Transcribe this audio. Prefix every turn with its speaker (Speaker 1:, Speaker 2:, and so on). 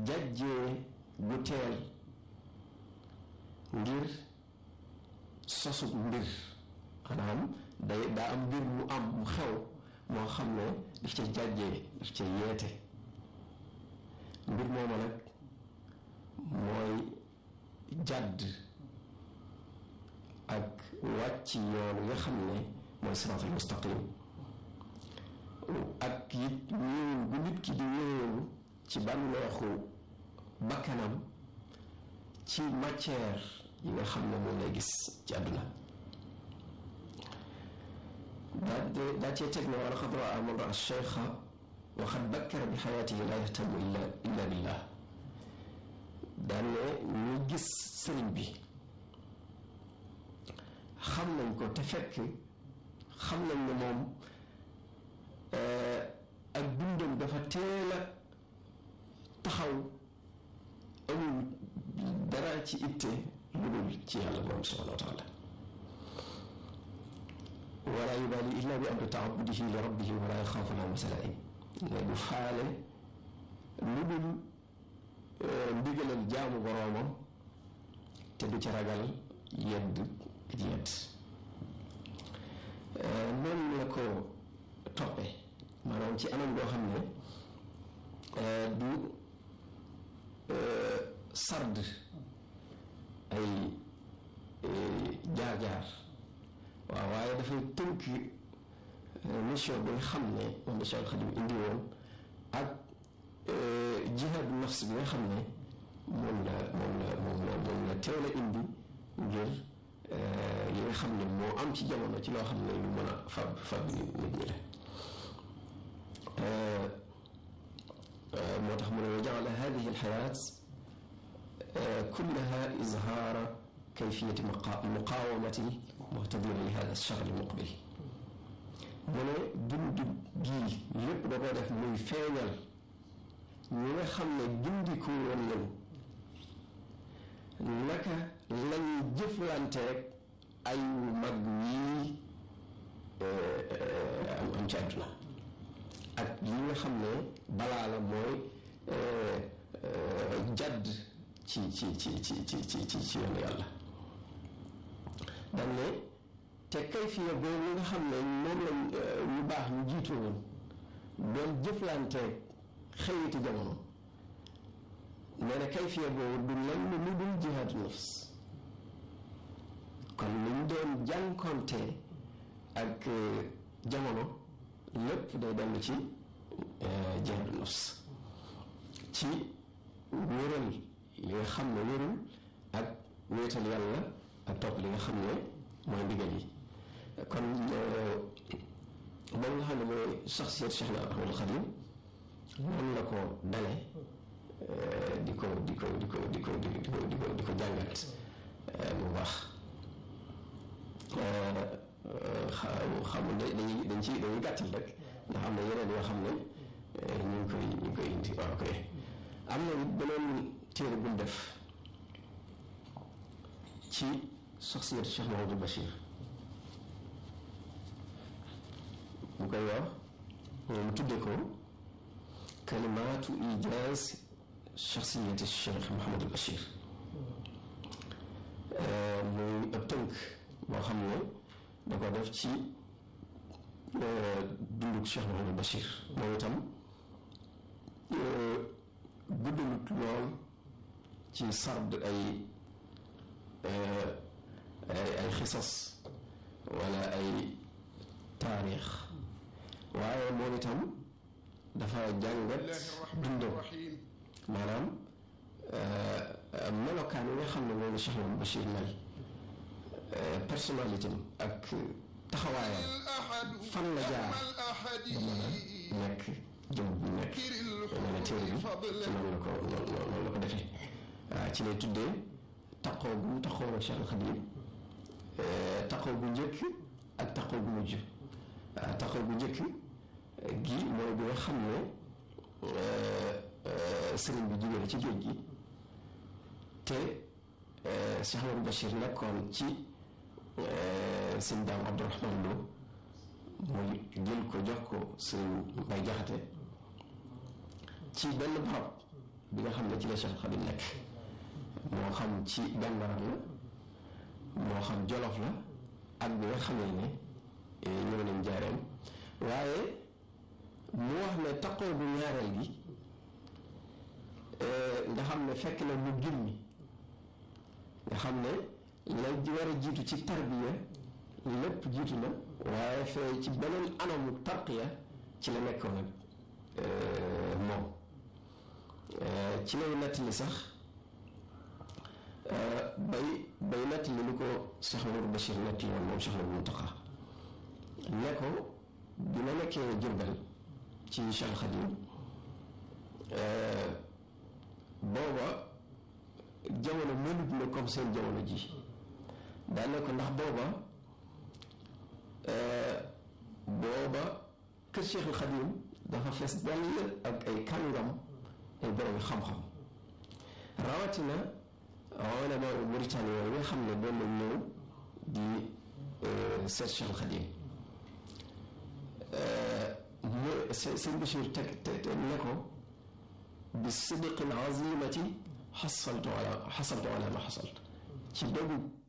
Speaker 1: jàjjee gu teel ngir sosub mbir maanaam day daa am mbir mu am mu xew moo xam ne daf ca jàjjee daf ca yeete mbir mooma nag mooy jàdd ak wàcc yoon nga xam ne mooy siraatal mustaqim ak it ñëwul bu nit ki di ñëwul ci bànneexu bakkanam ci matière yi nga xam ne moom lay gis ci àdduna daa daa cee teg ne wala xad raa man raa cheikha wa xad bakkara bi xayaatihi laa yahtamu illa illa billah daan ne ñu gis sëriñ bi xam nañ ko te fekk xam nañ ne moom ak dundam dafa teel a taxaw amul dara ci itte lu dul ci yàlla borom subhanahu wa taala wala yubaali illa bi amri taabudihi li rabbihi wala yaxaafu lawmata laa'im ne du faale lu dul ndigalal jaamu boroomam te du ca ragal yedd ak yedd noonu la ko toppe maanaam ci anam goo xam ne du sard ay jaar-jaar waaw waaye dafay tënk mission bi nga xam ne moom la Cheikh Khadim indi woon ak jihaadu nafs bi nga xam ne moom la moom la moom la moom la teel a indi ngir yi nga xam ne moo am ci jamono ci loo xam ne lu mën a fab fab nit ñi la moo tax mu ne wa jaala hadihi alxayaat kullaha izhaara kayfiyati muqaawamati muhtadina li hada alchahr almuqbil mu ne dundu gii lépp da ko def muy feeñal ñi nga xam ne gindiku woon nañu naka lañuy jëflanteeg ay mag yii am am ci àdduna ak yi nga xam ne balaa la mooy jadd ci ci ci ci ci ci ci ci yoonu yàlla dañ ne te kayfiya boobu nga xam ne moom lañ ñu baax ñu jiitu woon doon jëflanteeg xëyiti jamono nee na kayfiya boobu du lenn lu dul jihaadu nafs kon liñ doon jànkonte ak jamono lépp day dellu ci jihaadu nafs ci wéral li nga xam ne wérul ak wéetal yàlla ak topp li nga xam ne mooy ndigal yi kon moom nga xam ne mooy saxsiyat Cheikh na Ahmadul Xadim noonu la ko dale di ko di ko di ko di ko di ko di ko di ko jàngat bu baax xam dañuy dañ ci dañuy gàttal rek ndax am na yeneen yoo xam ne ñu ngi koy ñu ngi koy indi waaw koy am na beneen téere buñ def ci saxsiyatu Cheikh Mahamadou Bachir mu koy wax mu tuddee ko kalimaatu ijaaz shaxsiyati Cheikh Mouhamadul Bachir muy ab tënk boo xam ne da ko def ci dunduk Cheikh Mouhamadul Bachir moom itam guddalut lool ci sard ay ay xisas wala ay taarix waaye moom itam dafa jàngat dundam maanaam melokaan yi nga xam ne moom la Cheikh Mouhamadou Bachir mel personnalité ak taxawaayam fan la jaar ba mën a nekk jëm bu nekk nee na téere bi ci noonu la ko noonu la ko defee waaw ci lay tuddee taqoo bu taqoo Cheikh Khadim taqoo bu njëkk ak taqoo bu mujj waaw taqoo bu njëkk gi mooy bi nga xam ne sëriñ bi jógee ci géej gi te Cheikh Amadou Bachir nekkoon ci sëñ daam Abdourahman Lo muy jël ko jox ko sëriñ Mbay Jaxate ci benn barab bi nga xam ne ci la Cheikh Khadim nekk moo xam ci Bambara la moo xam Jolof la ak bi nga xamee ne ñëw nañ jaareem waaye mu wax ne taqoo bu ñaareel gi nga xam ne fekk na mu gimmi nga xam ne la war a jiitu ci tarbiya lépp jiitu na waaye fee ci beneen anamu tarqiya ci la nekkoon nag moom ci lay nettali sax bay bay nettali lu ko Cheikh Mamadou Bachir nettali woon moom Cheikh Mamadou Mountakha ne ko bi ma nekkee Jurbel ci Cheikh Khadim booba jamono mënut na comme seen jamono ji daa ne ko ndax booba booba kër Cheikh Khadim dafa fees dell ak ay kàngam ay borom xam-xam rawatina ulama Mauritanie yooyu nga xam ne doon nañ ñëw di seet Cheikh Khadim mu sëñ Bachir teg teg ne ko bi sidqin azimati xasaltu ala xasaltu ala ma xasalt ci dogu